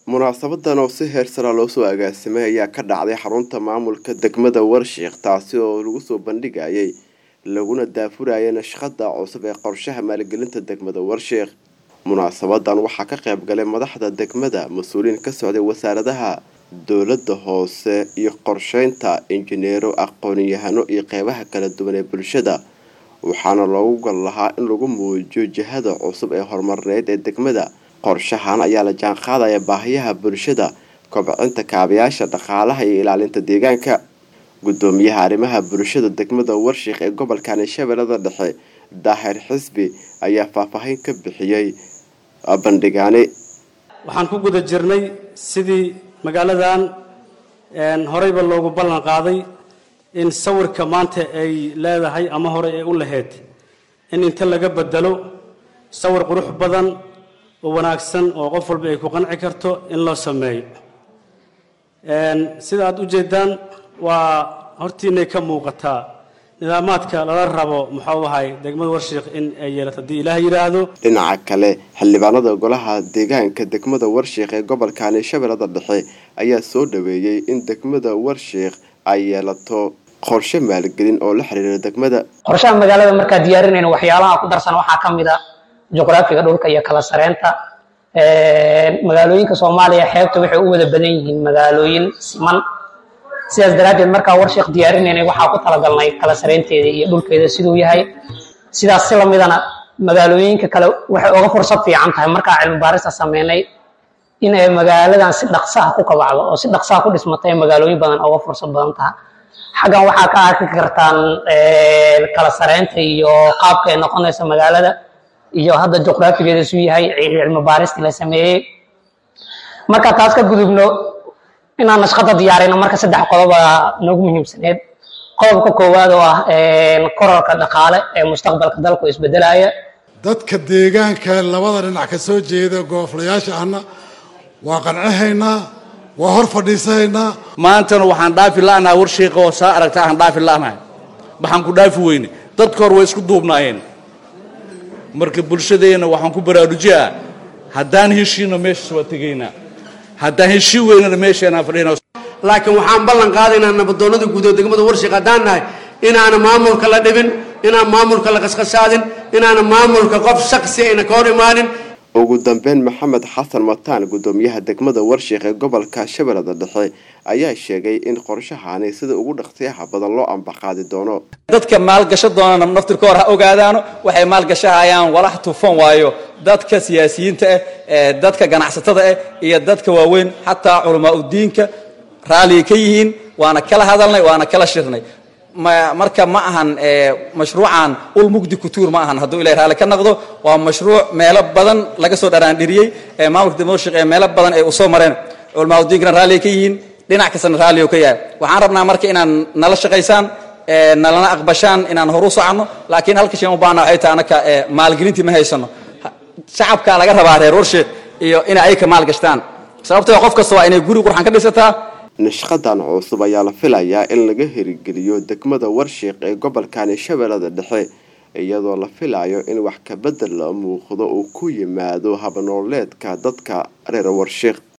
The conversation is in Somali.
munaasabadan oo si heersara loo soo agaasimay ayaa ka dhacday xarunta maamulka degmada warshiiq taasi oo lagu soo bandhigayay laguna daafurayay nashqada cusub ee qorshaha maalgelinta degmada warshiiq munaasabadan waxaa ka qayb galay madaxda degmada mas-uuliyiin ka socday wasaaradaha dowlada hoose iyo qorsheynta injineero aqoon-yahano iyo qeybaha kala duwan ee bulshada waxaana loogu gal lahaa in lagu muujiyo jihada cusub ee horumarneyd ee degmada qorshahan ayaa la jaan qaadaya baahiyaha bulshada kobcinta kaabayaasha dhaqaalaha iyo ilaalinta deegaanka gudoomiyaha arrimaha bulshada degmada warshiiq ee gobolkani shabeellada dhexe daahir xisbi ayaa faahfaahin ka bixiyey bandhigaani waxaan ku guda jirnay sidii magaaladan horeyba loogu ballan qaaday in sawirka maanta ay leedahay ama hore ay u lahayd in inta laga bedelo sawir qurux badan oo wanaagsan oo qof walba ay ku qanci karto in loo sameeyo sida aada ujeedaan waa hortiinay ka muuqataa nidaamaadka lala rabo muxuu ahay degmada warshiiq in ay yeelato haddii ilaah yidhaahdo dhinaca kale xildhibaanada golaha deegaanka degmada warshiiq ee gobolkani shabeellada dhexe ayaa soo dhaweeyey in degmada warshiiq ay yeelato qorshe maalgelin oo la xiriira degmada qorshaha magaalada markaa diyaarinayna waxyaalaha ku darsan waxaa ka mid a juqraafiga dhulka iyo kala sareynta magaalooyinka soomaaliya xeebta waxay u wada badan yihiin magaalooyin siman sidaas daraaddeed markaa warshiiq diyaarinayna waxaa ku talagalnay kala sareynteeda iyo dhulkeeda siduu yahay sidaas si lamidana magaalooyinka kale waxay uga fursad fiican tahay markaa cilmi baarista sameynay in ay magaaladan si dhaqsaha ku kabacdo oo si dhaqsaha ku dhismatay magaalooyin badan uga fursad badan taha xaggan waxaa ka arki kartaan kala sareynta iyo qaabka ay noqonaysa magaalada iyo hadda juqraafigeeda suu yahay cilmi baaristii la sameeyey marka taas ka gudubno inaan nashqada diyaarino marka saddex qodoba noogu muhiimsaneed qodobka koowaad oo ah korarka dhaqaale ee mustaqbalka dalku isbedelaya dadka deegaanka labada dhinac ka soo jeeda gooflayaasha ahna waa qancahaynaa waa hor fadhiisanaynaa maantana waxaan dhaafi la'nahay warshiiqa oo saa aragta aan dhaafi la'nahay waxaan ku dhaafi weyne dadka hor way isku duubnaayeen marka bulshadeenna waxaan ku baraarujiyaa haddaan heshiino meeshaas waa tegaynaa haddaan heshii weynana meesheenaan fadhina laakiin waxaan ballan qaadaynaa nabadoonnada guud oo degmada warshiiq haddaan nahay inaana maamulka la dhibin inaan maamulka la qasqasaadin inaana maamulka qof shaksi ayna ka hor imaanin ugu dambeyn maxamed xasan mataan gudoomiyaha degmada warshiiq ee gobolka shabeellada dhexe ayaa sheegay in qorshahani sida ugu dhaqsiyaha badan loo ambaqaadi doono dadka maalgasho doonana naftirkoor ha ogaadaano waxay maalgashahayaan walax tufan waayo dadka siyaasiyiinta ah ee dadka ganacsatada ah iyo dadka waaweyn xataa culamaa udiinka raalliga ka yihiin waana kala hadalnay waana kala shirnay marka ma ahan mashruucan ul mugdi kutuur ma ahan hadduu ilahay raalli ka noqdo waa mashruuc meelo badan laga soo dharaandhiriyey maamulka dimoshik ee meelo badan ay usoo mareen culamaa udiinkana raalliga ka yihiin dhinac kastana raalliga ka yahay waxaan rabnaa marka inaan nala shaqaysaan nalana aqbashaan inaan horu soconno laakiin halka shay u baahna waxay tahay anaka maalgelintii ma haysano shacabka laga rabaa reer warshiiq iyo inay ayka maalgashtaan sababtoo qof kasta waa inay guri qurxan ka dhisataa nashqadan cusub ayaa la filayaa in laga hirgeliyo degmada warshiiq ee gobolkani shabeellada dhexe iyadoo la filayo in wax kabedel la muuqdo uu ku yimaado habnooleedka dadka reer warshiiq